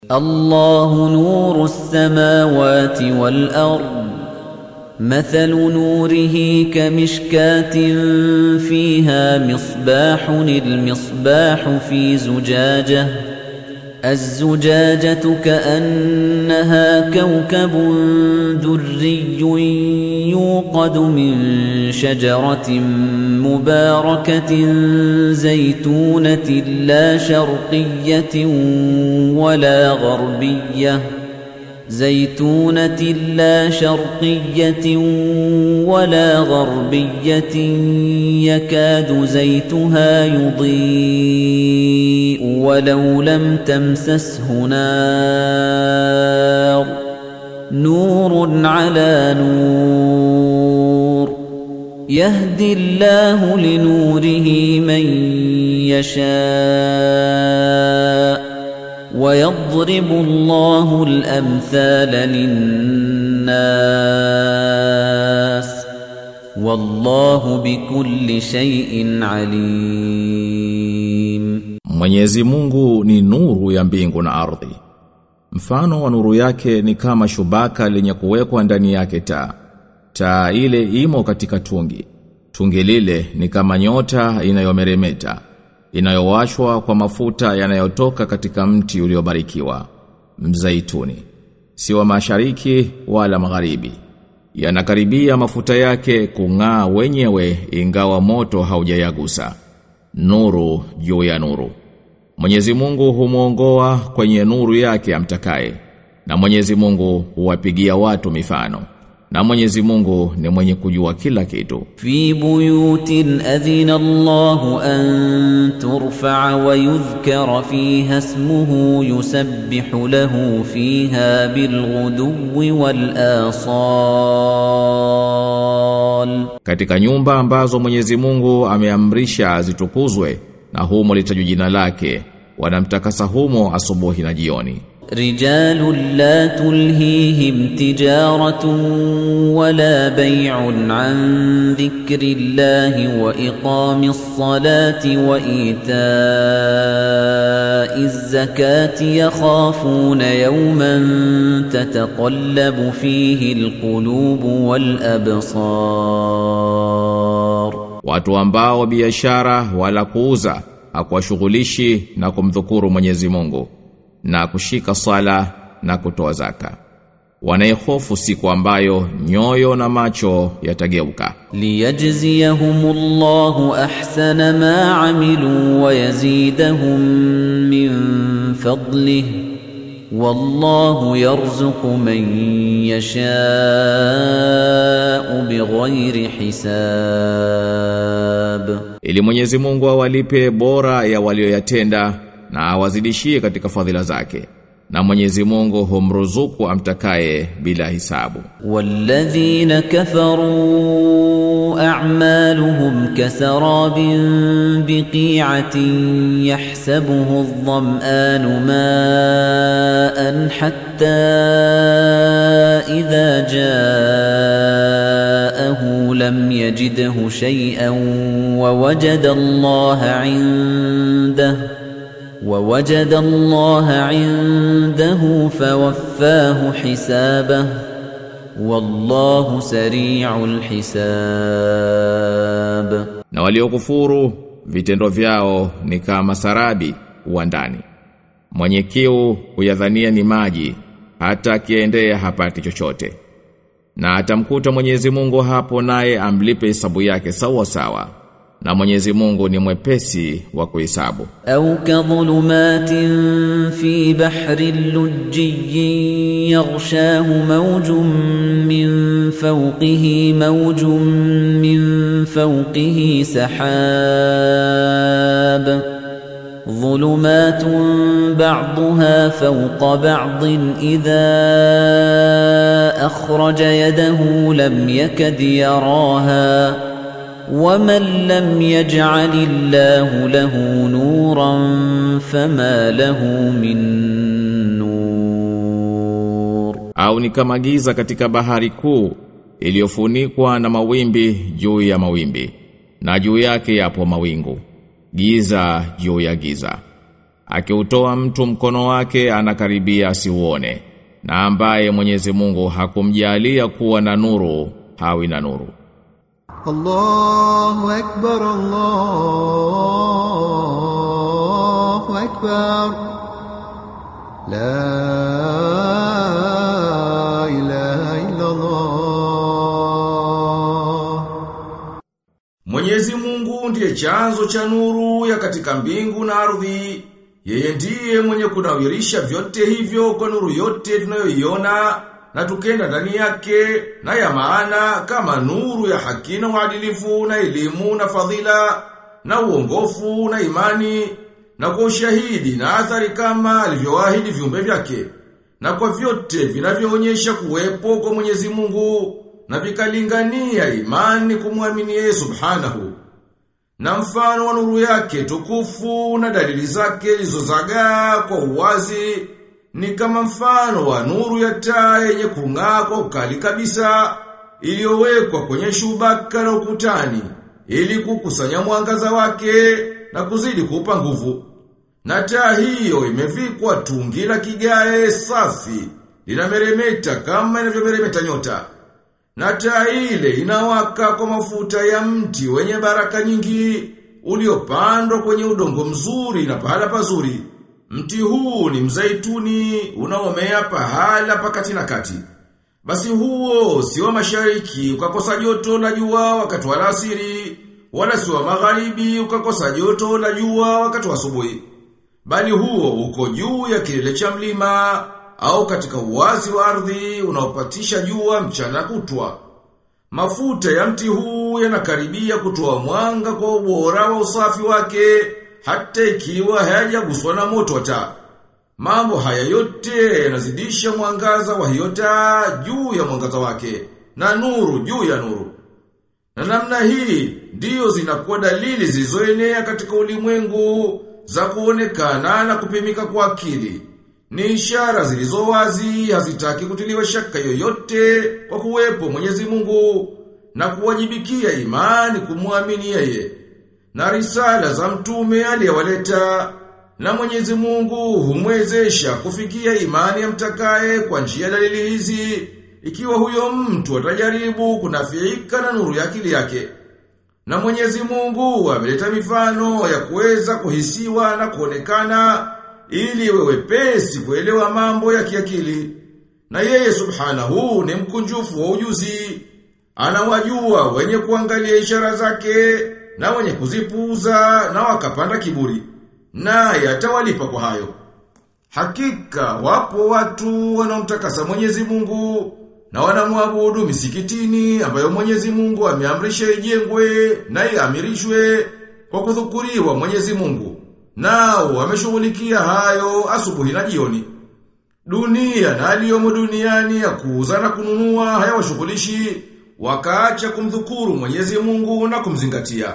الله نور السماوات والأرض مثل نوره كمشكاة فيها مصباح المصباح في زجاجة الزجاجة كأنها كوكب دري يوقد من شجرة مباركة زيتونة لا شرقية ولا غربية زيتونة لا شرقية ولا غربية يكاد زيتها يضيء ولو لم تمسسه نار نور على نور يهدي الله لنوره من يشاء ويضرب الله الأمثال للناس والله بكل شيء عليم Mwenyezi Mungu ni nuru ya mbingu na ardhi. Mfano wa nuru yake ni kama shubaka lenye kuwekwa ndani yake taa. Taa ile imo katika tungi. Tungi lile ni kama nyota inayomeremeta, inayowashwa kwa mafuta yanayotoka katika mti uliobarikiwa, mzaituni. Si wa mashariki wala magharibi. Yanakaribia mafuta yake kung'aa wenyewe ingawa moto haujayagusa. Nuru juu ya nuru. Mwenyezi Mungu humuongoa kwenye nuru yake amtakaye. Na Mwenyezi Mungu huwapigia watu mifano. Na Mwenyezi Mungu ni mwenye kujua kila kitu. في بيوت أذن الله أن ترفع ويذكر فيها اسمه يسبح له فيها بالغدو والآصال Katika nyumba ambazo Mwenyezi Mungu ameamrisha zitukuzwe na humo litajwa jina lake, wanamtakasa humo asubuhi na jioni. رجال لا تلهيهم تجارة ولا بيع عن ذكر الله وإقام الصلاة وإيتاء الزكاة يخافون يوما تتقلب فيه القلوب والأبصار Watu ambao biashara wala kuuza hakuwashughulishi na kumdhukuru Mwenyezi Mungu na kushika sala na kutoa zaka. Wanayehofu siku ambayo nyoyo na macho yatageuka. ليجزيهم الله احسن ما عملوا ويزيدهم من فضله والله يرزق من يشاء بغير حساب Ili Mwenyezi Mungu awalipe bora ya walioyatenda na awazidishie katika fadhila zake. Na Mwenyezi Mungu humruzuku amtakaye bila hisabu. والذين كفروا أعمالهم كسراب بقيعة يحسبه الظمآن ماء حتى إذا جاءه لم يجده شيئا ووجد الله عنده ووجد الله عنده فوفاه حسابه والله سريع الحساب Na waliokufuru vitendo vyao ni kama sarabi uwandani. Mwenye kiu huyadhania ni maji hata akiendea hapati chochote. Na atamkuta Mwenyezi Mungu hapo naye amlipe hesabu yake sawa sawa. Na Mwenyezi Mungu ni mwepesi wa kuhesabu. أو كظلمات في بحر لجي يغشاه موج من فوقه موج من فوقه سحاب ظلمات بعضها فوق بعض إذا أخرج يده لم يكد يراها ومن لم يجعل الله له نورا فما له من نور Au ni kama giza katika bahari kuu iliyofunikwa na mawimbi juu ya mawimbi na juu yake yapo mawingu giza juu ya giza akiutoa mtu mkono wake anakaribia asiuone na ambaye Mwenyezi Mungu hakumjalia kuwa na nuru hawi na nuru الله أكبر الله أكبر لا إله إلا الله Mwenyezi Mungu ndiye chanzo cha nuru ya katika mbingu na ardhi. Yeye ndiye mwenye kunawirisha vyote hivyo kwa nuru yote tunayoiona na tukenda ndani yake na ya maana kama nuru ya haki na uadilifu na elimu na fadhila na uongofu na imani na kwa ushahidi na athari kama alivyoahidi viumbe vyake na kwa vyote vinavyoonyesha kuwepo kwa Mwenyezi Mungu na vikalingania imani kumwamini yeye subhanahu na mfano wa nuru yake tukufu na dalili zake zilizozagaa kwa uwazi ni kama mfano wa nuru ya taa yenye kung'aa kwa ukali kabisa iliyowekwa kwenye shubaka na ukutani ili kukusanya mwangaza wake na kuzidi kuupa nguvu. Na taa hiyo imevikwa tungi la kigae safi linameremeta kama inavyomeremeta nyota. Na taa ile inawaka kwa mafuta ya mti wenye baraka nyingi uliopandwa kwenye udongo mzuri na pahala pazuri. Mti huu ni mzaituni unaomea pahala pakati na kati. Basi huo si wa mashariki ukakosa joto la jua wakati wa alasiri, wala si wa magharibi ukakosa joto la jua wakati wa asubuhi. Bali huo uko juu ya kilele cha mlima au katika uwazi wa ardhi unaopatisha jua mchana kutwa. Mafuta ya mti huu yanakaribia kutoa mwanga kwa ubora wa usafi wake hata ikiwa hayajaguswa na moto wa taa. Mambo haya yote yanazidisha mwangaza wa hiyo taa juu ya mwangaza wake na nuru juu ya nuru. Na namna hii ndiyo zinakuwa dalili zilizoenea katika ulimwengu za kuonekana na kupimika kwa akili. Ni ishara zilizo wazi hazitaki kutiliwa shaka yoyote kwa kuwepo Mwenyezi Mungu na kuwajibikia imani kumwamini yeye. Na risala za mtume aliyewaleta na Mwenyezi Mungu humwezesha kufikia imani ya mtakaye kwa njia ya dalili hizi ikiwa huyo mtu atajaribu kunafiika na nuru ya akili yake. Na Mwenyezi Mungu ameleta mifano ya kuweza kuhisiwa na kuonekana ili iwe wepesi kuelewa mambo ya kiakili. Na yeye subhanahu ni mkunjufu wa ujuzi. Anawajua wenye kuangalia ishara zake na wenye kuzipuuza na wakapanda kiburi. Naye atawalipa kwa hayo. Hakika wapo watu wanaomtakasa Mwenyezi Mungu na wanamwabudu misikitini ambayo Mwenyezi Mungu ameamrisha ijengwe na iamirishwe kwa kudhukuriwa Mwenyezi Mungu. Nao wameshughulikia hayo asubuhi na jioni. Dunia na aliyomo duniani ya kuuza na kununua hayawashughulishi wakaacha kumdhukuru Mwenyezi Mungu na kumzingatia.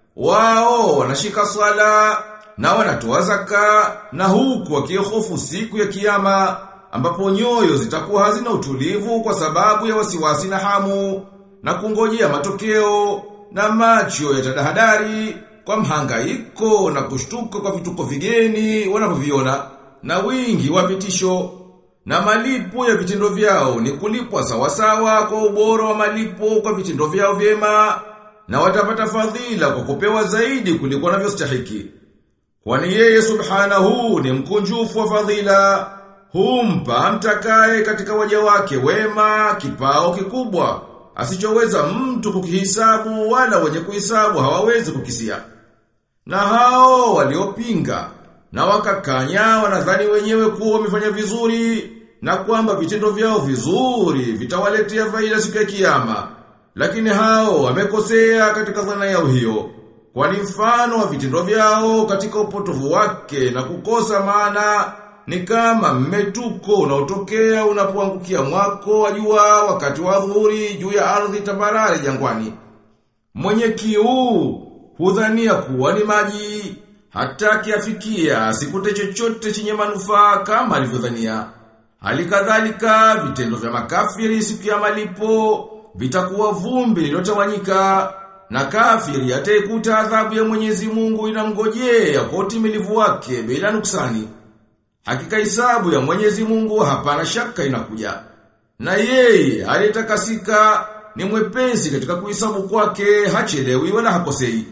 Wao wanashika swala na wanatoa zaka na huku wakihofu siku ya kiyama ambapo nyoyo zitakuwa hazina utulivu kwa sababu ya wasiwasi na hamu na kungojea matokeo na macho yatadahadari kwa mhangaiko na kushtuka kwa vituko vigeni wanavyoviona na wingi wa vitisho na malipo ya vitendo vyao ni kulipwa sawasawa kwa ubora wa malipo kwa vitendo vyao vyema na watapata fadhila kwa kupewa zaidi kuliko wanavyostahiki. Kwani yeye subhanahu ni mkunjufu wa fadhila, humpa mtakaye katika waja wake wema kipao kikubwa, asichoweza mtu kukihisabu wala wenye kuhisabu hawawezi kukisia. Na hao waliopinga na wakakanya wanadhani wenyewe kuwa wamefanya vizuri na kwamba vitendo vyao vizuri vitawaletea faida siku ya kiyama. Lakini hao wamekosea katika dhana yao hiyo. Kwani mfano wa vitendo vyao katika upotovu wake na kukosa maana ni kama mmetuko unaotokea unapoangukia mwako wa jua wakati wa dhuhuri juu ya ardhi tambarare jangwani. Mwenye kiu hudhania kuwa ni maji hata kiafikia sikute chochote chenye manufaa kama alivyodhania. Hali kadhalika vitendo vya makafiri siku ya malipo vitakuwa vumbi lilotawanyika na kafiri ataikuta adhabu ya Mwenyezi Mungu inamngojea kwa utimilivu wake bila nuksani. Hakika hisabu ya Mwenyezi Mungu hapana shaka inakuja. Na yeye aliyetakasika ni mwepesi katika kuhesabu kwake hachelewi wala hakosei.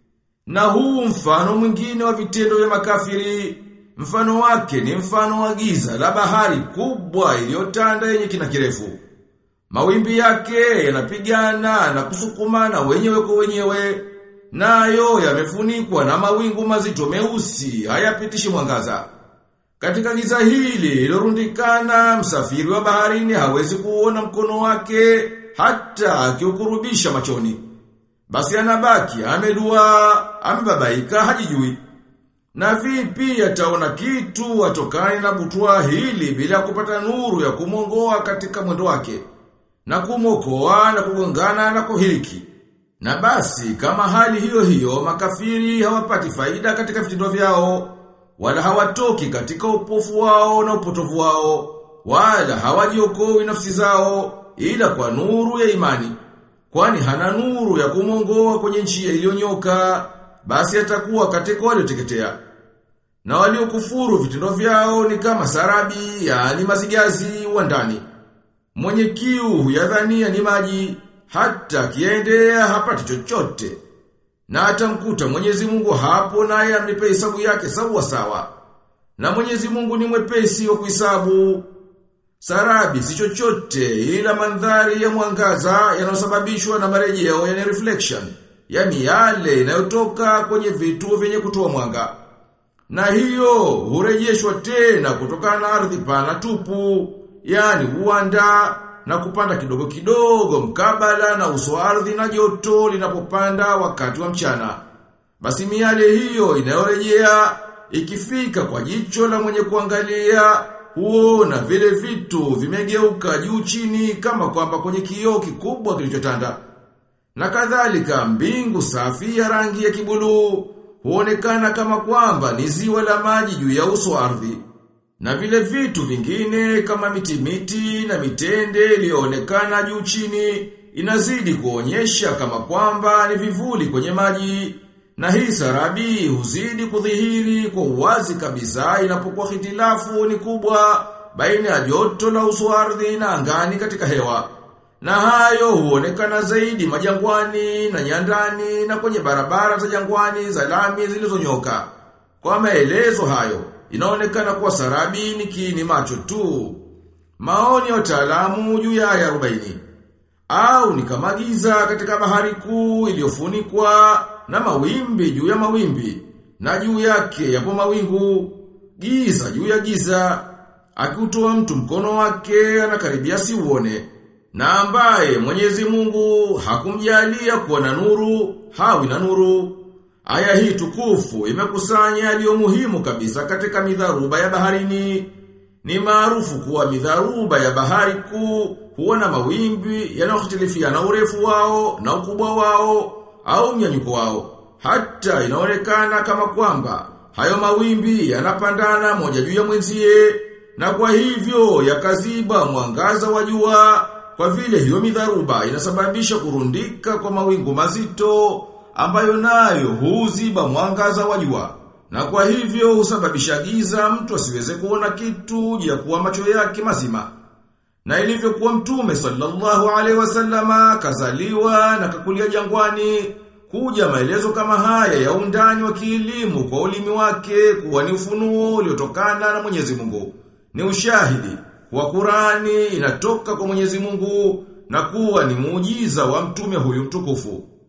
Na huu mfano mwingine wa vitendo vya makafiri, mfano wake ni mfano wa giza la bahari kubwa iliyotanda yenye kina kirefu. Mawimbi yake yanapigana na kusukumana wenyewe kwa wenyewe, nayo yamefunikwa na mawingu mazito meusi hayapitishi mwangaza. Katika giza hili lilorundikana msafiri wa baharini hawezi kuona mkono wake hata akiukurubisha machoni. Basi anabaki amedua, amebabaika hajijui. Na vipi ataona kitu atokani na butwa hili bila kupata nuru ya kumongoa katika mwendo wake na kumokoa na kugongana na kuhiliki. Na basi kama hali hiyo hiyo makafiri hawapati faida katika vitendo vyao wala hawatoki katika upofu wao na upotovu wao wala hawajiokoi nafsi zao ila kwa nuru ya imani. Kwani hana nuru ya kumongoa kwenye njia iliyonyoka basi atakuwa katika walioteketea. Na waliokufuru vitendo vyao ni kama sarabi, yaani mazigazi wa ndani. Mwenye kiu huyadhania ni maji, hata kiendea hapati chochote. Na atamkuta Mwenyezi Mungu hapo naye amlipe hesabu yake sawa sawa. Na Mwenyezi Mungu ni mwepesi wa kuhesabu. Sarabi si chochote ila mandhari ya mwangaza yanayosababishwa na marejeo yani reflection, yani yale inayotoka kwenye vitu vyenye kutoa mwanga. Na hiyo hurejeshwa tena kutokana na ardhi pana tupu, yani uwanda na kupanda kidogo kidogo mkabala na uso wa ardhi na joto linapopanda wakati wa mchana. Basi miale hiyo inayorejea ikifika kwa jicho la mwenye kuangalia huona vile vitu vimegeuka juu chini kama kwamba kwenye kioo kikubwa kilichotanda. Na kadhalika mbingu safi ya rangi ya kibuluu huonekana kama kwamba ni ziwa la maji juu ya uso wa ardhi. Na vile vitu vingine kama miti miti na mitende iliyoonekana juu chini inazidi kuonyesha kama kwamba ni vivuli kwenye maji. Na hii sarabi huzidi kudhihiri kwa uwazi kabisa inapokuwa hitilafu ni kubwa baina ya joto la uso wa ardhi na angani katika hewa. Na hayo huonekana zaidi majangwani na nyandani na kwenye barabara za jangwani za lami zilizonyoka. Kwa maelezo hayo, inaonekana kuwa sarabi ni kiini macho tu. Maoni ya wataalamu juu ya aya 40. Au ni kama giza katika bahari kuu iliyofunikwa na mawimbi juu ya mawimbi na juu yake yapo mawingu giza juu ya giza akiutoa mtu mkono wake anakaribia siuone na ambaye Mwenyezi Mungu hakumjalia kuwa na nuru hawi na nuru aya hii tukufu imekusanya yaliyo muhimu kabisa katika midharuba ya baharini ni maarufu kuwa midharuba ya bahari kuu huwa na mawimbi yanayohtilifiana urefu wao na ukubwa wao au mnyanyuko wao. Hata inaonekana kama kwamba hayo mawimbi yanapandana moja juu ya mwenzie na kwa hivyo yakaziba mwangaza wa jua kwa vile hiyo midharuba inasababisha kurundika kwa mawingu mazito ambayo nayo huziba mwangaza wa jua. Na kwa hivyo husababisha giza mtu asiweze kuona kitu ya kuwa macho yake mazima. Na ilivyokuwa mtume sallallahu alaihi wasallama kazaliwa na kakulia jangwani kuja maelezo kama haya ya undani wa kielimu kwa ulimi wake kuwa ni ufunuo uliotokana na Mwenyezi Mungu. Ni ushahidi wa Qurani inatoka kwa Mwenyezi Mungu na kuwa ni muujiza wa mtume huyu mtukufu.